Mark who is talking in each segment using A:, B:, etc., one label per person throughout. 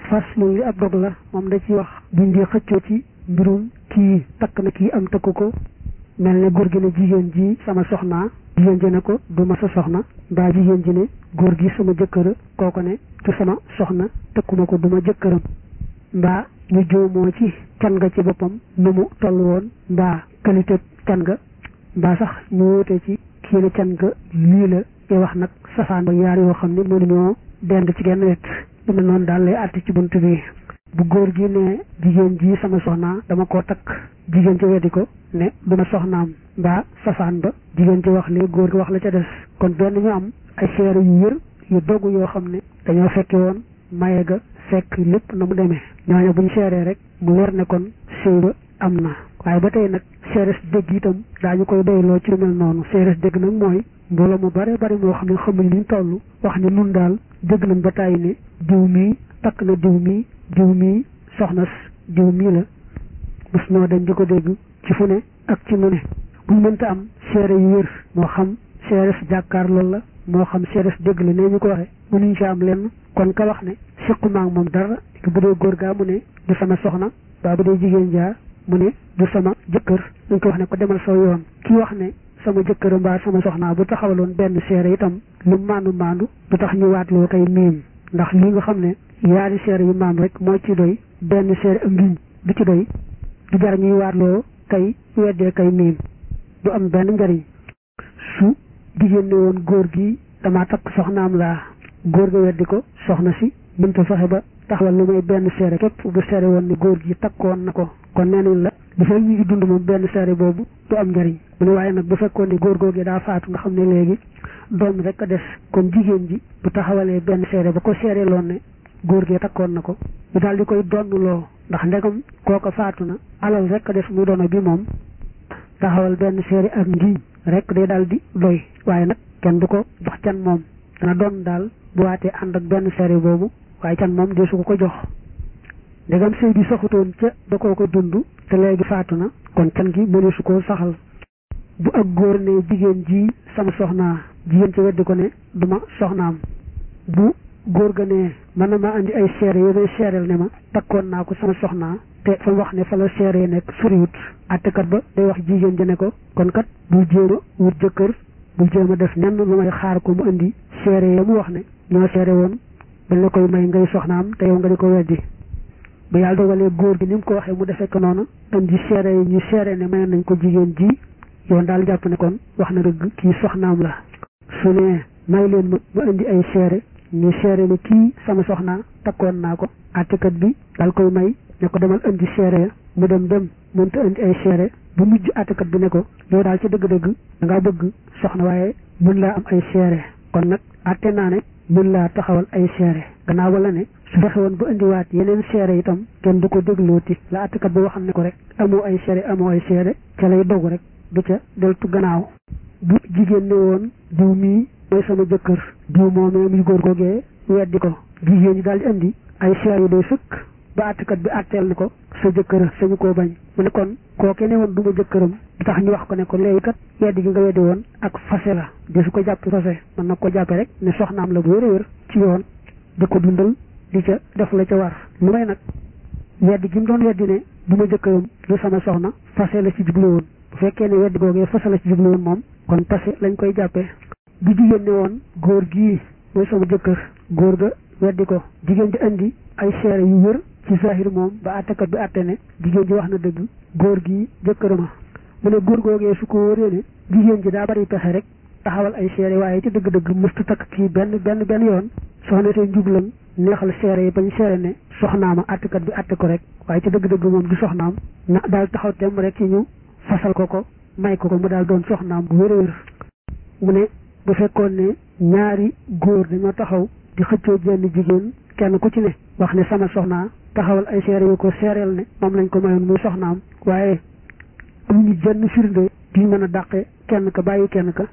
A: faslu li ab dog la moom da ci wax buñ di xëccoo ci mbirum kii takk na kii am takku ko mel ne góor gi ne jigéen ji sama soxnaa jigéen ji ne ko du ma sa soxna mbaa jigéen ji ne góor gi sama jëkkër kooko ne du sama soxna tëkkuma ko du ma jëkkëram mbaa ñu joomoo ci can nga ci boppam nu mu toll woon mbaa qualité can nga mbaa sax ñu wóote ci kii ne can nga lii la te wax nag safaan ba yaar yoo xam ne mënuñoo dend ci genn wet lu mel noonu daal lay àtte ci bunt bi bu góor gi ne jigéen ji sama soxnaa dama koo takk jigéen ci weddi ko ne du ma soxnaam mbaa safaan ba jigéen ci wax li góor gi wax la ca des kon benn ñu am ay seere yu wér yu dogu yoo xam ne dañoo fekke woon maye ga fekk lépp na mu demee ñooñu buñ seeree rek mu leer ne kon sëy ba am na waaye ba tey nag seeres dégg itam daañu koy doyloo ci lu mel noonu seeres dégg nag mooy mbooloo mu bare bari moo xam ne xamuñ liñ toll wax ne nun daal dégg nañ ba tàyyi ne diw mii takk na diw mii diw mii soxna diw mii la bés noo dañ di ko dégg ci fu ne ak ci nu ne buñ mënta am seere yu wér moo xam seeres jàkkaar loolu la moo xam seeres dégg la nee ñu ko waxe mënuñ ci am lenn kon ka wax ne siquma ak moom dara bu dee góor gaa mu ne du sama soxna baa bu dee jigéen jaa mu ne du sama jëkkër dañ ko wax ne ko demal soo yoon kii wax ne sama jëkkër mbaa sama soxnaa bu taxawaloon benn seere itam lu maandu maandu du tax ñu waatloo kay miim ndax li nga xam ne yaari seere yu maam rek moo ci doy benn seere ak ngiñ du ci doy du jar ñuy waatloo kay weddee kay miim du am benn njariñ su jigéen ne woon góor gi damaa takk soxnaam laa góor ga weddi ko soxna si mënta fexe ba taxawal lu may benn seere képp bu seere woon ne góor gi takkoon na ko kon nee nañ la bu fekk ñu ngi dund moom benn seere boobu du am njariñ mu ne waaye nag bu fekkoon ne góor góor gi daa faatu nga xam ne léegi doom rek a des kon jigéen ji bu taxawalee benn seere ba ko seere loon ne góor gee takkoon na ko ñu daal di koy donnloo ndax ndegam kooka faatu na alal rek a des muy doona bi moom taxawal benn seere ak ngiñ rek day daal di doy waaye nag kenn du ko jox can moom dana doon daal bu waatee ànd ak benn seere boobu waaye can moom dee su ko ko jox ndegam sëy bi saxutoon ca da koo ko dund te léegi faatu na kon can gi mëne su koo saxal bu ak góor ne jigéen ji sama soxnaa jigéen ci weddi ko ne duma soxnaam bu góor ga ne mën na ma andi ay seere yoo may seereel ne ma takkoon naa ko sama soxnaa te fa wax ne fa la seere nekk soriwut àttekat ba day wax jigéen ji ne ko kon kat bul jéem a wut jëkkër bul jéem a def nenn lu may xaar ko mu indi seere ya mu wax ne ñoo seere woon dañ la koy may ngay soxnaam te yow nga di ko weddi ba yàlla dogalee góor gi ni mu ko waxee mu defee ko noonu indi seere yi ñu seere ne may nañ ko jigéen ji yoon daal jàpp ne kon wax na dëgg kii soxnaam la su ne may leen ma mu indi ay seere ñu seere ne kii sama soxnaa takkoon naa ko àttekat bi daal koy may ne ko demal indi seere ya mu dem dem mënta indi ay seere bu mujj àttekat bi ne ko yow daal ci dëgg-dëgg da ngaa bëgg soxna waaye mën laa am ay seere kon nag àtte naa ne mën laa taxawal ay seere gannaaw wala ne su fexe woon ba indiwaat yeneen seere itam kenn du ko déglooti la àttekat ba waxam ne ko rek amoo ay seere amoo ay seere ca lay dogu rek du ca deltu gannaaw bu jigéen ne woon diw mii mooy sama jëkkër diw moomee muy góor googee weddi ko jigéen ñi daal di indi ay seere yu doy sëkk ba àttekat bi àtteel ni ko sa jëkkër sañu koo bañ mu ne kon kooke ne woon du ma jëkkëram di tax ñu wax ko ne ko léegi kat weddi gi nga weddi woon ak fase la de su ko jàpp fase mën na ko jàppe rek ne soxnaam la bu wér a wér ci yoon di ko dundal di ca def la ca war lu may nag weddi gi mu doon weddi ne du ma jëkkëram du sama soxna fase la ci jublu woon bu fekkee ne weddi googee fase la ci jublu woon moom kon tase lañ koy jàppee bu jigéen ne woon góor gii mooy sama jëkkër góor ga weddi ko jigéen di indi ay seere yu wër ci zahir moom ba àttekat bi àtte ne jigéen ji wax na dëgg góor gi jëkkërama mu ne góor googee su ko wóoree ne jigéen ji daa bari pexe rek taxawal ay seere waaye ci dëgg-dëgg mëstu takk kii benn benn benn yoon soxna see njublan neexal seere yi bañ seere ne soxnaama àttekat bi àtte ko rek waaye ci dëgg-dëgg moom du soxnaam na daal taxaw temm rek ci ñu fasal ko ko may ko ko mu daal doon soxnaam bu wér a wér mu ne bu fekkoon ne ñaari góor dañoo taxaw di xëccoo jenn jigéen kenn ku ci ne wax ne sama soxnaa taxawal ay seere yu ko seereel ne moom lañ ko mayoon muy soxnaam waaye am ñu jenn firnde di mën a dàqe kenn ka bàyyi kenn ka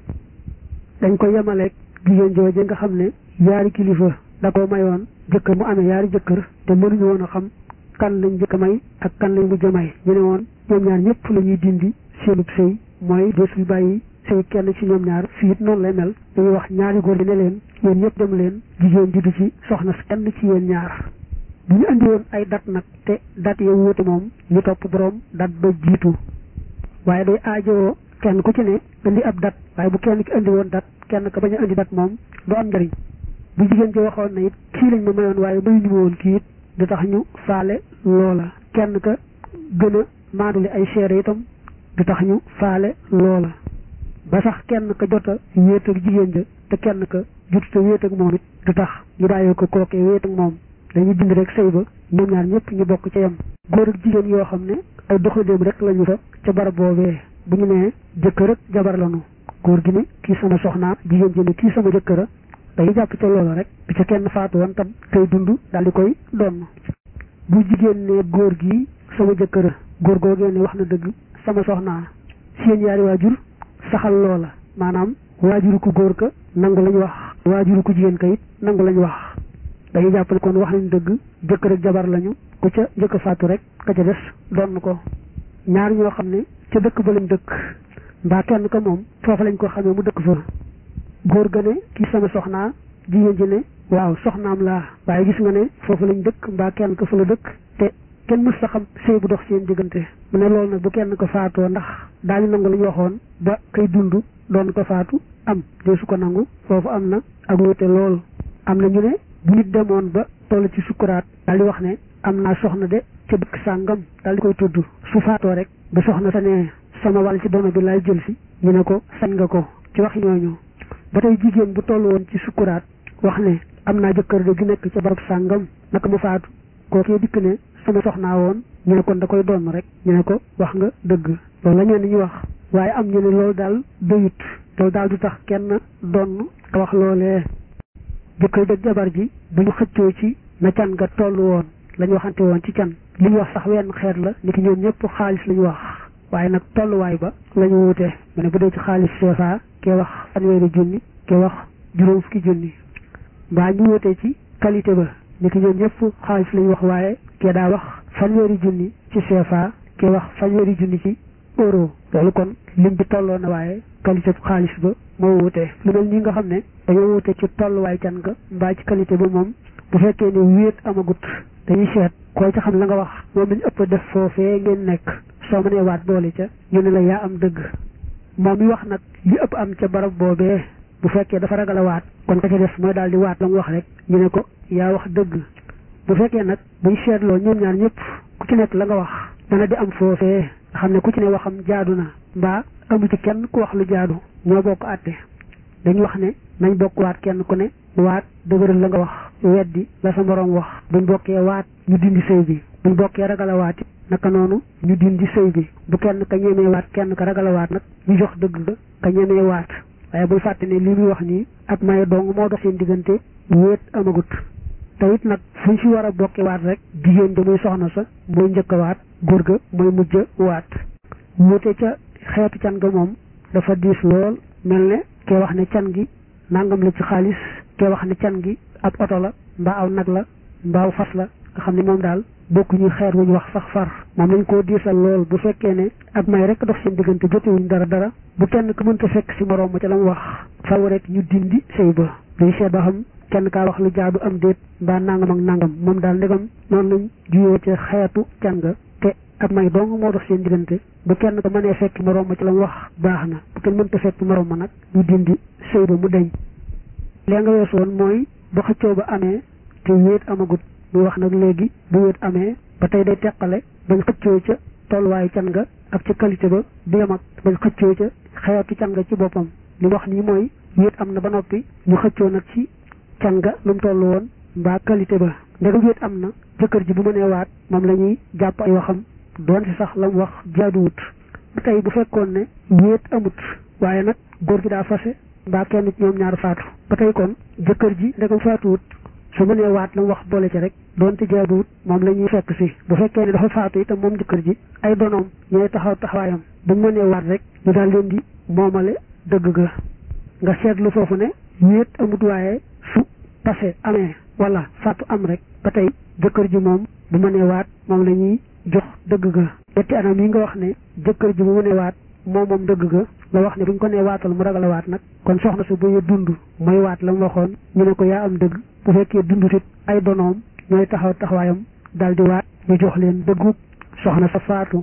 A: dañ ko yemaleeg jigéen jooje nga xam ne yaari kilifa da ko mayoon jëkkër mu amee yaari jëkkër te mënuñu woon a xam kan lañ jëkk may ak kan lañ mujj may ñu ne woon ñoom ñaar ñëpp la ñuy dindi seenub sëy mooy desul bàyyi sëy kenn ci ñoom ñaar fii it noonu lay mel dañuy wax ñaari góor yi ne leen yéen ñëpp dem leen jigéen ji du ci soxna kenn ci yéen ñaar bu ñu andi woon ay dat nag te dat ya wuute moom ñu topp boroom dat ba jiitu waaye day aajowoo kenn ku ci ne indi ab dat waaye bu kenn ki indi woon dat kenn ka bañ a indi dat moom du am njëriñ bu jigéen ji waxoon na it kii lañ ma mayoon waaye may ñu ma woon kii it du tax ñu faale loola kenn ka gën a maandule ay seere itam du tax ñu faale loola ba sax kenn ka jot a wéet ak jigéen ja te kenn ka jotut a wéet ak moom it du tax ñu daayoo ko kookee wéet ak moom dañuy bind rek sëy ba ñoom ñaar ñëpp ñu bokk ca yem góor ak jigéen yoo xam ne ay doxandéem rek lañu fa ca barab boobee bu ñu nee jëkkër ak jabar lañu góor gi ne kii sama soxnaa jigéen ji ne kii sama jëkkëra dañuy jàpp ca loolu rek bi ca kenn faatu woon tam tey dund daal di koy donn bu jigéen ne góor gi sama jëkkëra góor googee ne wax na dëgg sama soxnaa seen yaari waajur saxal loola maanaam waajuru ku góor ka nangu lañu wax waajuru ku jigéen ka it nangu lañu wax dañuy jàpp ne kon wax nañ dëgg jëkkër ak jabar lañu ku ca jëkk faatu rek ka ca des donn ko ñaar ñoo xam ne ca dëkk ba lañ dëkk mbaa kenn ka moom foofa lañ ko xamee mu dëkk fa góor ga ne kii sama soxnaa jigéen ji ne waaw soxnaam laa waaye gis nga ne foofu lañ dëkk mbaa kenn ka fa la dëkk te kenn mës sa xam sëy bu dox seen diggante mu ne loolu nag bu kenn ko faatoo ndax daañu nangu la ñu waxoon ba kay dund doon ko faatu am dee su ko nangu foofu am na ak wute lool am na ñu ne bu nit demoon ba toll ci sukkuraat daal di wax ne am naa soxna de ca dëkk sàngam daal di koy tudd su faatoo rek ba soxna sa ne sama wàll ci dono bi laay jël si ñu ne ko sañ nga ko ci wax ñooñu ba tey jigéen bu toll woon ci sukkuraat wax ne am naa jëkkër de gi nekk ca barab sàngam naka mu faatu kookee dikk ne sama soxnaa woon ñu ne kon da koy doon rek ñu ne ko wax nga dëgg loolu la ñeen ñu wax waaye am ñu ne loolu daal doyut loolu daal du tax kenn doon ka wax loolee jëkkër dëgg jabar ji bu ñu xëccoo ci na can nga toll woon lañu waxante woon ci can li ñu wax sax wenn xeet la ni ki ñoom ñëpp xaalis la ñu wax waaye nag tolluwaay ba la ñu wute mu ne bu dee ci xaalis CFA kee wax fanweeri junni kee wax juróom fukki junni mbaa ñu wutee ci qualité ba ni ki ñoom ñëpp xaalis la ñu wax waaye kee daa wax fanweeri junni ci CFA kee wax fanweeri junni ci euro loolu kon lim bi tolloo na waaye qualité bu xaalis ba moo wutee lu mel nii nga xam ne dañoo wute ci tolluwaay can nga mbaa ci qualité ba moom bu fekkee ne wéet amagut dañuy seet koo ci xam la nga wax moom lañu ëpp def foofee ngeen nekk soo mënee waat boole ca ñu ne la yaa am dëgg moom mi wax nag li ëpp am ca barab boobee bu fekkee dafa ragal a waat kon ka ca def mooy daal di waat la mu wax rek ñu ne ko yaa wax dëgg bu fekkee nag buñ seetloo ñoom ñaar ñëpp ku ci nekk la nga wax dana di am foofee nga xam ne ku ci ne waxam jaadu na mbaa amu ci kenn ku wax lu jaadu ñoo bokk àtte dañu wax ne nañ bokk waat kenn ku ne waat dëgëral la nga wax weddi la sa moroom wax buñ bokkee waat ñu dindi sëy bi buñ bokkee ragal a waat naka noonu ñu dindi sëy bi bu kenn ka ñemee waat kenn ka ragal a waat nag ñu jox dëgg ga ka ñemee waat waaye bul fàtte ne li muy wax nii ak maye dong moo dox seen diggante wéet amagut te it nag fuñ fi war a bokke waat rek jigéen ja muy soxna sa mooy njëkk a waat góor ga mooy mujj waat wuute ca xeetu can ga moom dafa diis lool mel ne kee wax ne can gi nangam la ci xaalis kee wax ne can gi ab oto la mbaa aw nag la mbaa aw fas la nga xam ne moom daal bokkuñu xeer wuñ wax sax far moom lañ koo diisal lool bu fekkee ne ak may rek dox seen diggante jotewuñ dara dara bu kenn ku mënta fekk si moroom ma ca la mu wax faw rek ñu dindi sëy ba duñ seet ba xam kenn kaa wax lu jaadu am déet mbaa nangam ak nangam moom daal ndegam noonu lañ juyoo ca xeetu can ga te ak may dong moo dox seen diggante bu kenn ko mënee fekk moroom ma ci la mu wax baax na bu kenn mënta fekk moroom ma nag ñu dindi sëy ba mu deñ lee nga weesu woon mooy ba xëccoo ba amee te wéet amagut muy wax nag léegi bu wéet amee ba tey day teqale bañ xëccoo ca tolluwaayu can nga ak ca qualité ba du yem ak bañ xëccoo ca xeetu can nga ci boppam li wax nii mooy wéet am na ba noppi ñu xëccoo nag ci can nga lu mu toll woon mbaa qualité ba ndegam wéet am na jëkkër ji bu mënee waat moom la ñuy jàpp ay waxam doon si sax la mu wax jaaduwut ba tey bu fekkoon ne wéet amut waaye nag góor gi daa fase mbaa kenn ci ñoom ñaar faatu ba tey kon jëkkër ji ndegam faatuwut su mënee waat la mu wax boole ci rek doonte jaaduwut moom la ñuy fekk si bu fekkee ne dafa faatu itam moom jëkkër ji ay donoom ñooy taxaw taxawaayam buñ mënee waat rek ñu daal leen di moomale dëgg ga nga seetlu foofu ne wéet amut waaye su pase amee wala faatu am rek ba tey jëkkër ji moom bu mënee waat moom la ñuy jox dëgg ga ñetti anam yi nga wax ne jëkkër ji bu mënee waat moom moom dëgg ga nga wax ne buñ ko nee waatal mu ragal a waat nag kon soxna su buy dund mooy waat la mu waxoon ñu ne ko yaa am dëgg bu fekkee dundut it ay donoom ñooy taxaw taxawaayam daal di waat ñu jox leen dëggu soxna sa faatu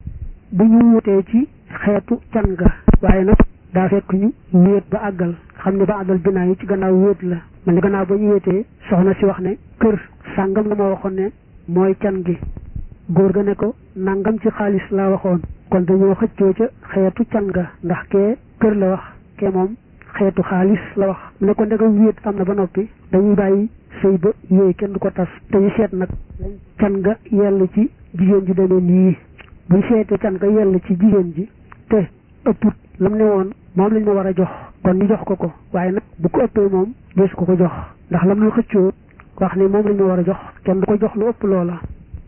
A: bu ñu wutee ci xeetu can ga waaye nag daa fekk ñu wéet ba àggal xam ne ba àggal binaa yi ci gannaaw wéet la man ni gannaaw ba ñu wéetee soxna si wax ne kër sàngam la ma waxoon ne mooy can gi góor ga ne ko nangam ci xaalis laa waxoon kon dañoo xëccoo ca xeetu can ga ndax kee kër la wax kee moom xeetu xaalis la wax mu ne ko ndegam wéet am na ba noppi dañuy bàyyi sëy ba yooyu kenn du ko tas te ñu seet nag can ga yell ci jigéen ji demee nii buñ seetee can ga yell ci jigéen ji te ëpput lam ne woon moom lañ ma war a jox kon ñu jox ko ko waaye nag bu ko ëppee moom dees ko ko jox ndax lam ñu xëccoo wax ne moom lañ ma war a jox kenn du ko jox lu ëpp loola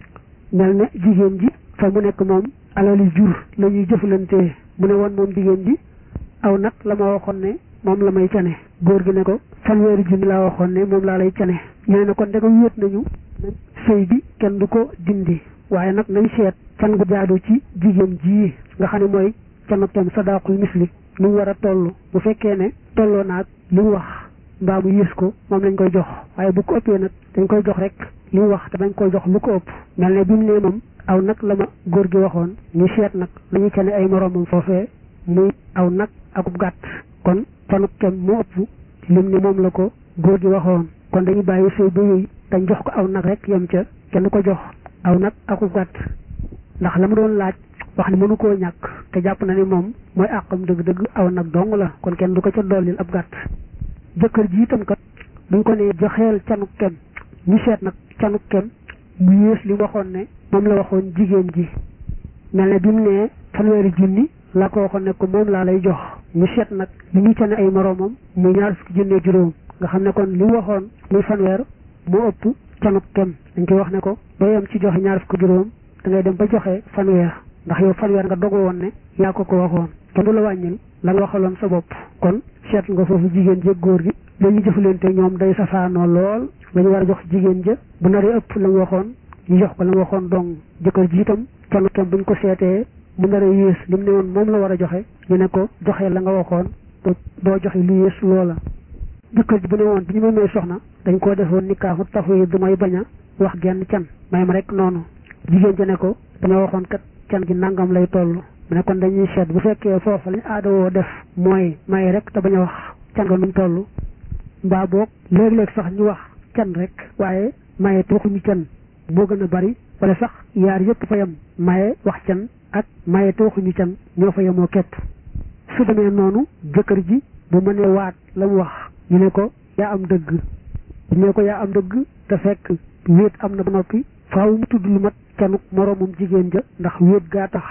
A: mel ne jigéen ji fa mu nekk moom alali jur la ñuy jëflantee mu ne woon moom jigéen ji aw nag la ma waxoon ne moom la may cane góor gi ne ko fanweeri junni laa waxoon ne moom laa lay cane ñene ne kon ndegam wéet nañu sëy bi kenn du ko dindi waaye nag nañ seet can gu jaadu ci jigéen ji nga xam ne mooy canatom sadaqul misli lu mu war a toll bu fekkee ne tolloo naag li mu wax mbaa mu yées ko moom lañ koy jox waaye bu ko ëppee nag dañ koy jox rek li mu wax te dañ koy jox lu ko ëpp mel ne bi mu ne moom aw nag la ma góor gi waxoon ñu seet nag la ñu cane ay moroomam foofee muy aw nag akub gàtt kon canuk kem mu ëpp lim ne moom la ko góor gi waxoon kon dañuy bàyyi sëy ba yooyu dañ jox ko aw nag rek yem ca kenn ko jox aw nag akub gàtt ndax la mu doon laaj wax ni mënu koo ñàkk te jàpp na ni moom mooy àqam dëgg-dëgg aw nag dong la kon kenn du ko ca dollil ab gàtt jëkkër ji itam kat buñ ko nee joxeel canuk kem ñu seet nag canuk kem mu yées li waxoon ne moom la waxoon jigéen ji mel ne bi mu nee fanweeri junni laa ko waxoon ne ko moom laa lay jox ñu seet nag li ñu cane ay moroomam muy ñaar fukki junne juróom nga xam ne kon li mu waxoon muy fanweer moo ëpp canuk kem dañ koy wax ne ko doo yem ci joxe ñaar fukki juróom da ngay dem ba joxe fanweer ndax yow fanweer nga dogu woon ne yaa ko ko waxoon kenn du la wàññil la nga waxaloon sa bopp kon seet nga foofu jigéen jéeg góor gi la ñu jëfalante ñoom day safaanoo lool la ñu war a jox jigéen ja bu naree ëpp la mu waxoon ñu jox ko la mu waxoon dong jëkkër ji itam kenn kenn buñ ko seetee mu naree yées li mu ne woon moom la war a joxe ñu ne ko joxee la nga waxoon doo joxe lu yées loola jëkkër ji bu ne woon bi ñu ma may soxna dañ koo defoon ni kaaxu tafu yi du may bañ a wax genn can may ma rek noonu jigéen ja ne ko dama waxoon kat can gi nangam lay toll mu ne kon dañuy seet bu fekkee foofa lañ aada woo def mooy may rek te bañ a wax can ga nuñ toll mbaa boog léeg-léeg sax ñu wax can rek waaye maye te waxuñu can moo gën a bari wala sax yaar yëpp fa yem maye wax can ak maye te waxuñu can ñoo fa yemoo képp su demee noonu jëkkër ji bu mënee waat la mu wax ñu ne ko yaa am dëgg ñu ne ko yaa am dëgg te fekk wéet am na ba noppi faaw mu tudd lu mat canuk moroomum jigéen ja ndax wéet gaa tax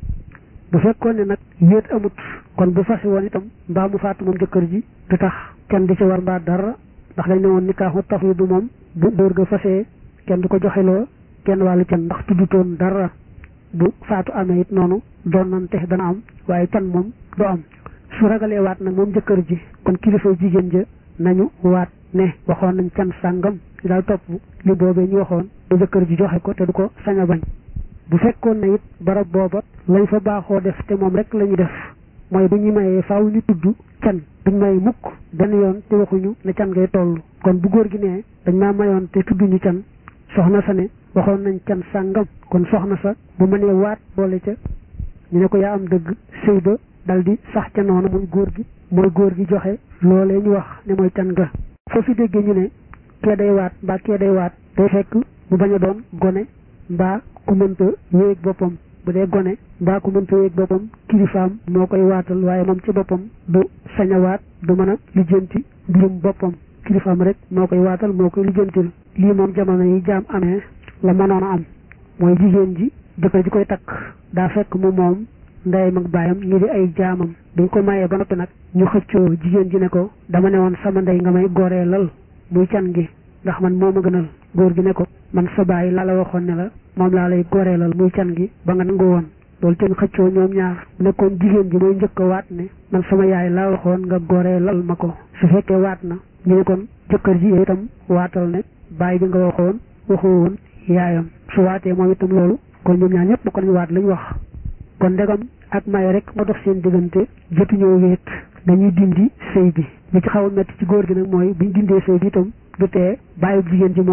A: bu fekkoon ne nag wéet amut kon bu fase woon itam mbaa mu faatu moom jëkkër ji du tax kenn di ci war mbaa dara ndax dañ ne woon ni kaaxu taf yi du moom bu dóor ga fasee kenn du ko joxeloo kenn wàllu can ndax tuddutoon dara bu faatu amee it noonu doon nante dana am waaye can moom du am su ragalee waat nag moom jëkkër ji kon kilifa jigéen ja nañu waat ne waxoon nañ can sàngam daal topp li boobee ñu waxoon ba jëkkër ji joxe ko te du ko sañ a bañ bu fekkoon na it barab booba lañ fa baaxoo def te moom rek la ñu def mooy bu ñu mayee faaw ñu tudd can duñ may mukk benn yoon te waxuñu ne can ngay toll kon bu góor gi nee dañ maa mayoon te tudduñu can soxna sa ne waxoon nañ can sàngam kon soxna sa bu mënee waat boole ca ñu ne ko yaa am dëgg sëy ba dal di sax ca noonu muy góor gi mooy góor gi joxe loolee ñu wax ne mooy can ga foofu déggee ñu ne kee day waat mbaa kee day waat day fekk mu bañ a doon gone mbaa ku mënta yéeg boppam bu dee gone mbaa ku mënta yéeg boppam kilifaam moo koy waatal waaye moom ci boppam du sañ a waat du mën a lijjanti mbirum boppam kilifaam rek moo koy waatal moo koy lijjantil lii moom jamono yi jaam amee la mënoon a am mooy jigéen ji jëkkër ji koy takk daa fekk mu moom ndeyam ak baayam ñu di ay jaamam dañ ko mayee ba noppi nag ñu xëccoo jigéen ji ne ko dama ne woon sama ndey nga may goree lal muy can gi ndax man moo ma gënal góor gi ne ko man sa baay laa la waxoon ne la moom laa lay goreelal muy can gi ba nga nangu woon loolu ten xëccoo ñoom ñaar nekkoon jigéen ji mooy njëkk a waat ne man sama yaay laa waxoon nga goreelal ma ko su fekkee waat na ñu ne kon jëkkër ji itam waatal ne baay bi nga waxoon waxoo woon yaayam su waatee moom itam loolu kon ñoom ñaar ñëpp ko nañu waat lañu wax kon ndegam ak may rek moo dox seen diggante jotuñoo wéet dañuy dindi sëy bi li ci xaw a métti ci góor gi nag mooy buñ dindee sëy bi itam du tee bàyyi jigéen ji moom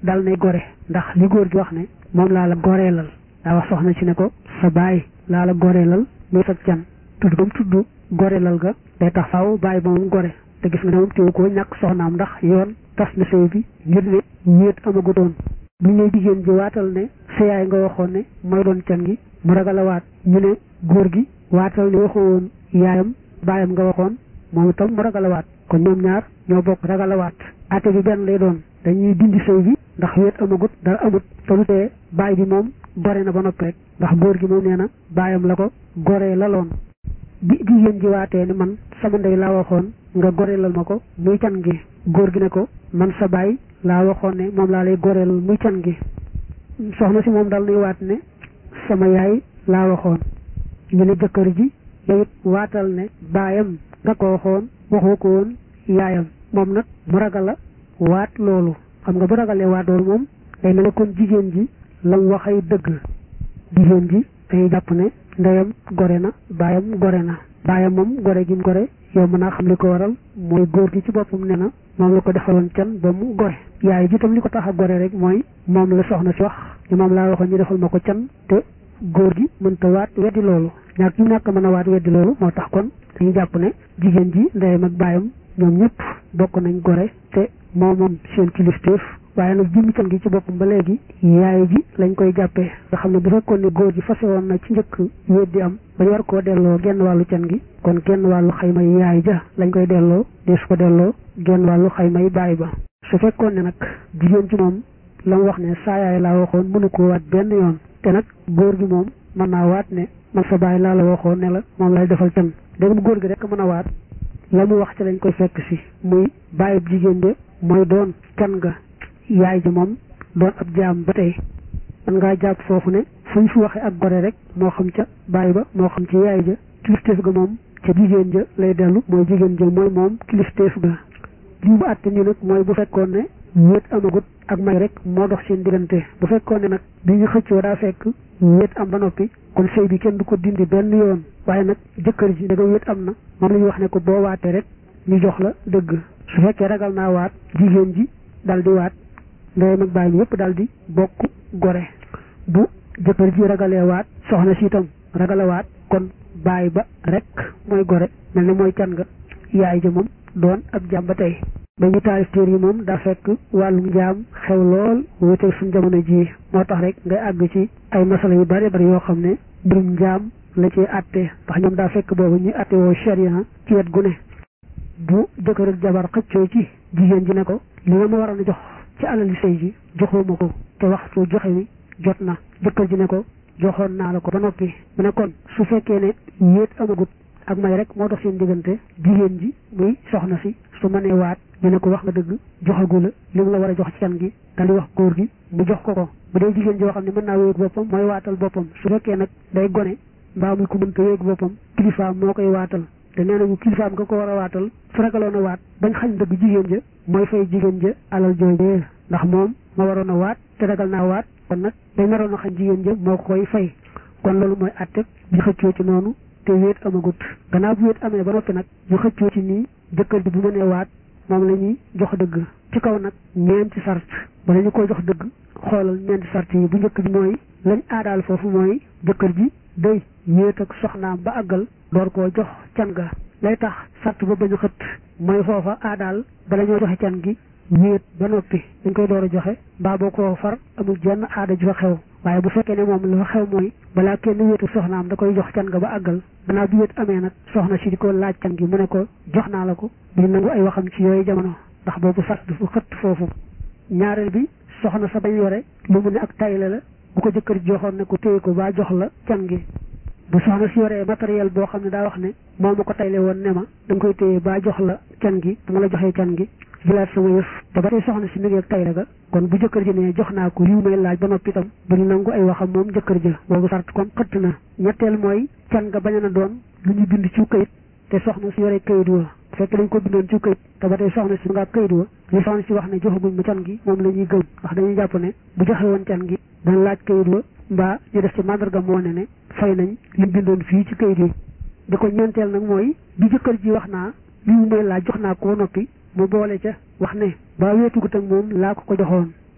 A: dal nay gore ndax li góor gi wax ne moom laa la goreelal daa wax soxna si ne ko sa baay laa la goreelal muy sa can tudd ba mu tudd goreelal ga day tax faaw baay ba moom gore te gis nga ne moom teewu ko ñàkk soxnaam ndax yoon tas na sëy bi ngir ne wéet amagutoon bu ñu jigéen ji waatal ne sa yaay nga waxoon ne mooy doon can gi mu ragal a waat ñu ne góor gi waatal ne waxoo woon yaayam baayam nga waxoon moom itam mu ragal a waat kon ñoom ñaar ñoo bokk ragal a waat ate bi benn lay doon dañuy dindi sëy bi ndax wéet amagut dara amut te lu tee baay bi moom gore na ba noppi rek ndax góor gi moom nee na baayam la ko goree laloon bi jigéen ji waatee ne man sama ndey laa waxoon nga goreelal ma ko muy can gi góor gi ne ko man sa baay laa waxoon ne moom laa lay goreelal muy can gi soxna si moom dal nuy waat ne sama yaay laa waxoon ñu ne jëkkër ji yow it waatal ne baayam nga ko waxoon waxoo ko woon yaayam moom nag mu ragal la waat loolu xam nga bu ragalee waat loolu moom day mel ne kon jigéen ji lam waxay dëgg jigéen ji dañuy jàpp ne ndeyam gore na baayam gore na baayam moom gore gi mu gore yow mën naa xam li ko waral mooy góor gi ci boppam ne na moom la ko defaloon can ba mu gore yaay ji tam li ko tax a gore rek mooy moom la soxna si wax ni moom laa waxoon ñu defal ma ko can te góor gi mënta waat weddi loolu ñàkk ñu ñàkk mën a waat weddi loolu moo tax kon dañuy jàpp ne jigéen ji ndeyam ak baayam ñoom ñëpp bokk nañ gore te moom moom seen kilifteef waaye nag jëmmi can gi ci boppam ba léegi yaay ji lañ koy jàppee nga xam ne bu fekkoon ne góor gi fase woon na ci njëkk weddi am ba ñu war koo delloo genn wàllu can gi kon genn wàllu xayma yi yaay ja lañ koy delloo dee su ko delloo genn wàllu xayma yi baay ba su fekkoon ne nag jigéen ci moom la mu wax ne saa yaay laa waxoon mënu koo waat benn yoon te nag góor gi moom mën naa waat ne man sa baay laa la waxoon ne la moom lay defal can dégam góor gi rek mën a waat la mu wax ci lañ koy fekk si muy bàyyib jigéen de mooy doon can ga yaay ji moom doon ab jaam ba tey man ngaa jàpp foofu ne fu ñu fi waxee ak gore rek moo xam ca baay ba moo xam ci yaay ja kilifteef ga moom ca jigéen ja lay dellu mooy jigéen ja mooy moom kilifteef ga li mu àtte nii nag mooy bu fekkoon ne wéet amagut ak may rek moo dox seen diggante bu fekkoon ne nag bi ñu xëccoo daa fekk wéet am ba noppi kon sëy bi kenn du ko dindi benn yoon waaye nag jëkkër ji da nga wéet am na moom la ñuy wax ne ko boo waatee rek ñu jox la dëgg su fekkee ragal naa waat jigéen ji dal di waat ndeyam ak baay bi yëpp daal di bokk gore bu jëkkër ji ragalee waat soxna si itam ragale waat kon baay ba rek mooy gore mel ne mooy can nga yaay ja moom doon ab jaam ba tey ba ñu taalif téer yi moom daa fekk wàllum njaam xew lool wuteeg suñ jamono ji moo tax rek ngay àgg ci ay masala yu bari bari yoo xam ne mbirum njaam la ci àtte ndax ñoom daa fekk boobu ñuy àtte woo sharia ci wet gu ne bu jëkkër ak jabar xëccoo ci jigéen ji ne ko li nga ma waroon a jox ci alali sëy ji joxuma ko te waxtu joxe wi jot na jëkkër ji ne ko joxoon naa la ko ba noppi mu ne kon su fekkee ne wéet amagut ak may rek moo dox seen diggante jigéen ji muy soxna si su mënee waat ñu ne ko wax nga dëgg joxagu la li mu la war a jox ci can gi dal di wax góor gi mu jox ko ko bu dee jigéen joo xam ne mën naa wéeg boppam mooy waatal boppam su fekkee nag day gone mbaa muy ko mënta wéeg boppam kilifaam moo koy waatal te nee nañu kilifaam nga ko war a waatal su ragaloon a waat bañ xañ dëgg jigéen ja mooy fay jigéen ja alal joojee ndax moom ma waroon a waat te ragal naa waat kon nag day naroon a xañ jigéen ja moo ko koy fay kon loolu mooy àtte bi xëccoo ci noonu te wéet amagut gannaaw bu wéet amee ba noppi nag ñu xëccoo ci nii jëkkër ji bu mënee waat moom la ñuy jox dëgg ci kaw nag ñeenti sart bala ñu koy jox dëgg xoolal ñeenti sart yi bu njëkk bi mooy lañ aadaal foofu mooy jëkkër ji day wéet ak soxnaam ba àggal door koo jox can ga lay tax sart ba bañu xët mooy foofa aadaal bala ñoo joxe can gi wéet ba noppi dañ koy door a joxe mbaa boo ko far amul jenn aada ju fa xew waaye bu fekkee ne moom la fa xew mooy balaa kenn wéetu soxnaam da koy jox can ga ba àggal gannaaw bi wéet amee nag soxna si di ko laaj can gi mu ne ko jox naa la ko duñ nangu ay waxam ci yooyu jamono ndax boobu sart du xëtt foofu ñaareel bi soxna sa bañ yore lu mu ne ak tayle la bu ko jëkkër joxoon ne ko téye ko ba jox la can gi bu soxna si yoree matériel boo xam ne daa wax ne moo ma ko tayle woon ne ma da nga koy téye ba jox la can gi dama la joxee can gi jëlaat sama yëf te ba tey soxna si mi ngi ak tayle ga kon bu jëkkër ji ne jox naa ko liw may laaj ba noppi itam duñu nangu ay waxam moom jëkkër ja boobu sart kon xëtt na ñetteel mooy can nga bañ a na doon lu ñu bind ci kayit te soxna si yoree kayit wa fekk dañ ko bindoon ci kayit te ba tey soxna si nga kayit wa li soxna si wax ne joxaguñ ma can gi moom la ñuy gëm ndax dañuy jàpp ne bu joxe woon can gi dañ laaj kayit wa mbaa ñu def ci mandarga moo ne ne fay nañ li bindoon fii ci kayit yi di ko ñeenteel nag mooy bi jëkkër ji wax naa li mu may laaj jox naa ko noppi mu boole ca wax ne ba weetugut ak moom laa ko ko joxoon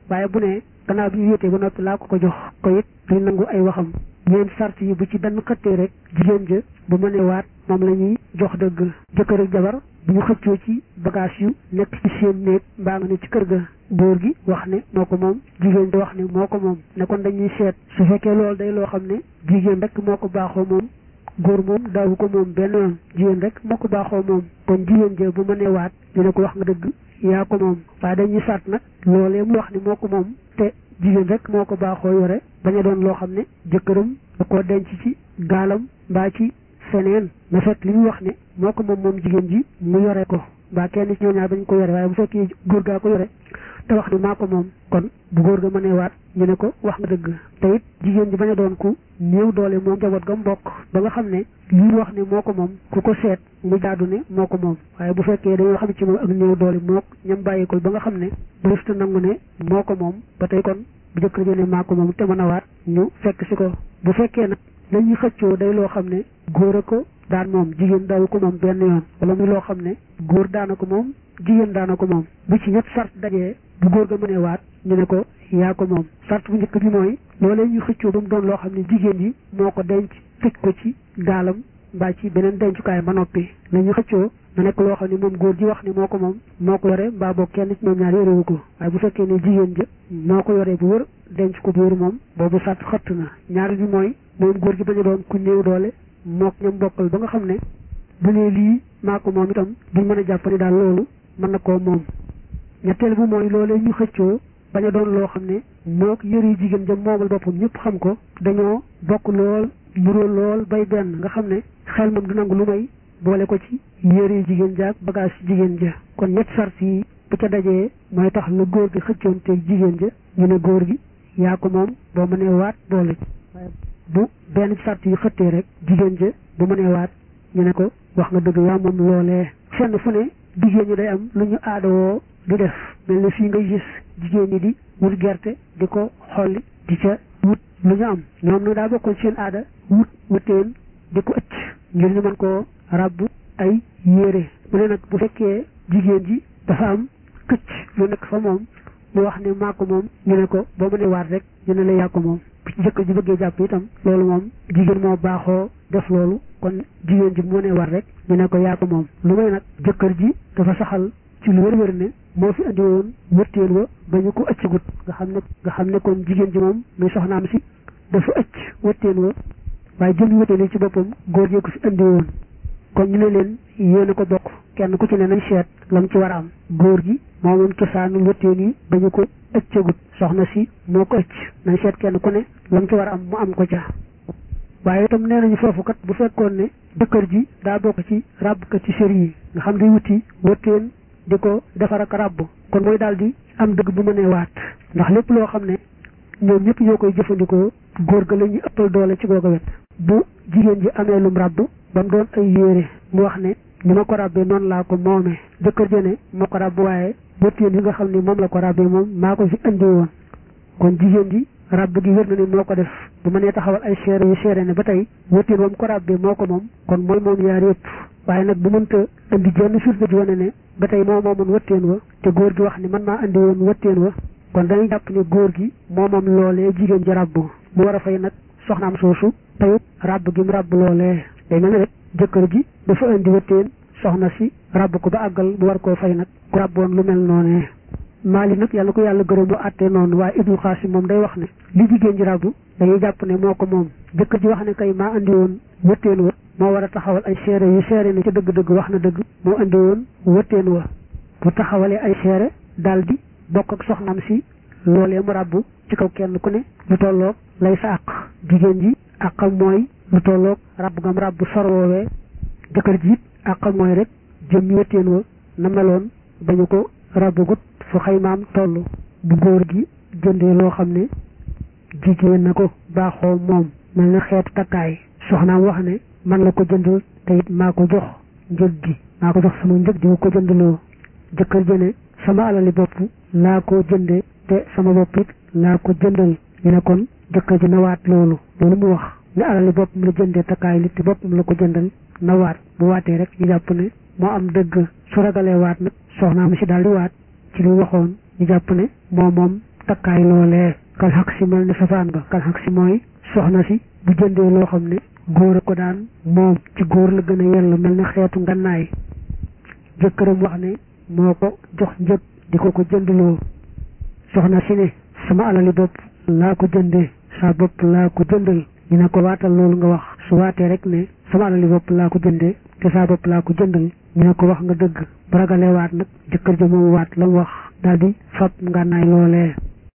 A: waaye bu ne gannaaw bi ñu wéetee ba noppi laa ko ko jox ko it duñ nangu ay waxam ñeen sart yi bu ci benn xëttee rek jigéen ja bu mënee waat moom la ñuy jox dëgg jëkkër ak jabar bu ñu xëccoo ci bagage yu nekk ci seen néeg mbaa nga ne ci kër ga góor gi wax ne moo ko moom jigéen di wax ne moo ko moom ne kon dañuy seet su fekkee loolu day loo xam ne jigéen rek moo ko baaxoo moom góor moom daawu ko moom benn yoon jigéen rek moo ko baaxoo moom kon jigéen ja bu mënee waat dina ko wax nga dëgg yaa ko moom waaye dañuy sart nag loolee mu wax ne moo ko moom te jigéen rek moo ko baaxoo yore bañ a doon loo xam ne jëkkëram da koo denc ci gaalam mbaa ci feneen na fekk li ñu wax ne moo ko moom moom jigéen ji mu yore ko mbaa kenn ci ñoo ñaar bañ ko yore waaye bu fekkee góor gaa ko yore te wax ne maa ko moom kon bu góor ga mënee waat ñu ne ko wax nga dëgg te it jigéen ji bañ a doon ku néew doole moom njaboot ga mbokk ba nga xam ne li ñu wax ne moo ko moom ku ko seet mu jaadu ne moo ko moom waaye bu fekkee dañoo xam ci moom ak néew doole moo ñam bàyyikul ba nga xam ne dërëfta nangu ne moo ko moom ba tey kon bu jëkkër ji ne maa ko moom te mën a waat ñu fekk si ko bu fekkee nag la ñuy xëccoo day loo xam ne góor a ko daan moom jigéen daawu ko moom benn yoon wala muy loo xam ne góor daana ko moom jigéen daana ko moom bu ci ñett sart dajee bu góor ga mënee waat ñu ne ko yaa ko moom sart bu njëkk bi mooy loolee ñu xëccoo ba mu doon loo xam ne jigéen ji moo ko denc tëj ko ci gaalam mbaa ci beneen dencukaay ba noppi la ñu xëccoo na nekk loo xam ne moom góor ji wax ni moo ko moom moo ko yore mbaa boog kenn ci ñoom ñaar yorewu ko waaye bu fekkee ne jigéen ja moo ko yoree bu wër denc ko bu wër moom boobu sart xëtt na ñaar bi mooy moom góor gi bañ a doon ku néew doole mook ñoom bokkal ba nga xam ne bu nee lii maa ko moom itam duñ mën a jàpp ni daal loolu mën na koo moom ñetteel bi mooy loolee ñu xëccoo bañ a doon loo xam ne mook yëre jigéen ja moomal boppam ñëpp xam ko dañoo bokk lool nuroo lool bay benn nga xam ne xel moom du nangu lu may boole ko ci yëre jigéen ja ak bagage jigéen ja kon ñett sart yi bu ca dajee mooy tax la góor gi xëccoon te jigéen ja ñu ne góor gi yaa ko moom boo mënee waat boole bu benn sart yi xëttee rek jigéen ja bu mënee waat ñu ne ko wax nga dëgg yaa moom loolee fenn fu ne jigéen ñi day am lu ñu aadawoo di def mel ni fii ngay gis jigéen ñi di wut gerte di ko xolli di ca wut lu ñu am ñoom nag daa bokkoon seen aada wut wuteen di ko ëcc ngir ñu mën koo ràbb ay yére mu ne nag bu fekkee jigéen ji dafa am këcc lu nekk fa moom mu wax ne maa ko moom ñu ne ko boo mënee waat rek ñu ne la yaa ko moom bu ci jëkkër ji bëggee jàpp itam loolu moom jigéen moo baaxoo def loolu kon jigéen ji bu mënee waat rek ñu ne ko yaa ko moom lu may nag jëkkër ji dafa saxal ci lu wér-wér ne moo fi andi woon wërteel wa ba ñu ko ëccagut nga xam ne nga xam ne kon jigéen ji moom muy soxnaam si dafa ëcc wërteel wa waaye jëmi wërteel yi ci boppam góor jee ko fi andi woon kon ñu ne leen yéen a ko bokk kenn ku ci ne nañ seet lam ci war a am góor gi moo moom cosaanul wërteel yi ba ñu ko ëccagut soxna si moo ko ëcc nañ seet kenn ku ne lam ci war a am mu am ko ca waaye itam nee nañu foofu kat bu fekkoon ne jëkkër ji daa bokk ci ràbb kat ci sër yi nga xam day wuti wërteen di ko defar ak ràbb kon mooy daal di am dëgg bu mënee waat ndax lépp loo xam ne ñoom ñëpp ñoo koy jëfandikoo góor ga la ñuy ëppal doole ci googa wet bu jigéen ji amee lum ràbb ba mu doon ay yére mu wax ne ni ma ko ràbbee noonu laa ko moomee jëkkër ja ne moo ko ràbb waaye wërteen yi nga xam ne moom la ko ràbbee moom maa ko fi andi woon kon jigéen ji ràbb gi wér na ne moo ko def bu ma nee taxawal ay seere yu seere ne ba tey wërteen moom ko ràbbee moo ko moom kon mooy moom yaar yëpp waaye nag bu mënta indi jenn firnde ji wane ne ba tey moo moomoon wëtteen wa te góor gi wax ni man maa andi woon wëtteen wa kon dañuy jàpp ne góor gi moo moom loolee jigéen ji ràbb mu war a fay nag soxnaam soosu tayut ràbb gi mu ràbb loolee day mel ne rek jëkkër ji dafa indi wëtteen soxna si ràbb ko ba àggal mu war koo fay nag ku ràbboon lu mel noonee maali nag yàlla ko yàlla gërëm mu àttee noonu waaye ibnu xaasim moom day wax ne li jigéen ji ràbb dañuy jàpp ne moo ko moom jëkkër ji wax ne kay maa andi woon wëtteen wa moo war a taxawal ay seere yu seere ne ci dëgg-dëgg wax na dëgg moo andi woon wëtteen wa bu taxawalee ay seere daal di bokk ak soxnaam si loolee mu ràbb ci kaw kenn ku ne lu tolloog lay sa àq jigéen ji àqam mooy lu tolloog ràbb ngam ràbb sor woowee jëkkër ji it àqam mooy rek jëm wëtteen wa na meloon ba ñu ko ràbbagut fu xaymaam toll bu góor gi jëndee loo xam ne jigéen na ko baaxoo moom mel na xeetu takkaay soxnaam wax ne man la ko jëndal te it maa ko jox njëg gi maa ko jox sama njëg di ko jëndaloo jëkkër jëne sama alali bopp laa ko jënde te sama bopp it laa ko jëndal ñu ne kon jëkkër ji na waat loolu loolu mu wax ne alali boppam la jëndee takkaay li te boppam la ko jëndal na waat bu waatee rek ñu jàpp ne moo am dëgg su ragalee waat nag soxnaam si daal di waat ci lu waxoon ñu jàpp ne moo moom takkaay loolee kal xaq si mel ne safaan ba kal xaq si mooy soxna si bu jëndee loo xam ne góor a ko daan moom ci góor la gën a yell mel ne xeetu ngannaay jëkkëram wax ne moo ko jox njëg di ko ko jëndloo soxna si ne sama alali bopp laa ko jëndee saa bopp laa ko jëndal ñu ne ko waatal loolu nga wax su waatee rek ne sama alali bopp laa ko jëndee te saa bopp laa ko jëndal ñu ne ko wax nga dëgg bu ragalee waat nag jëkkër ja moom waat la mu wax daal di fab ngànnaay loolee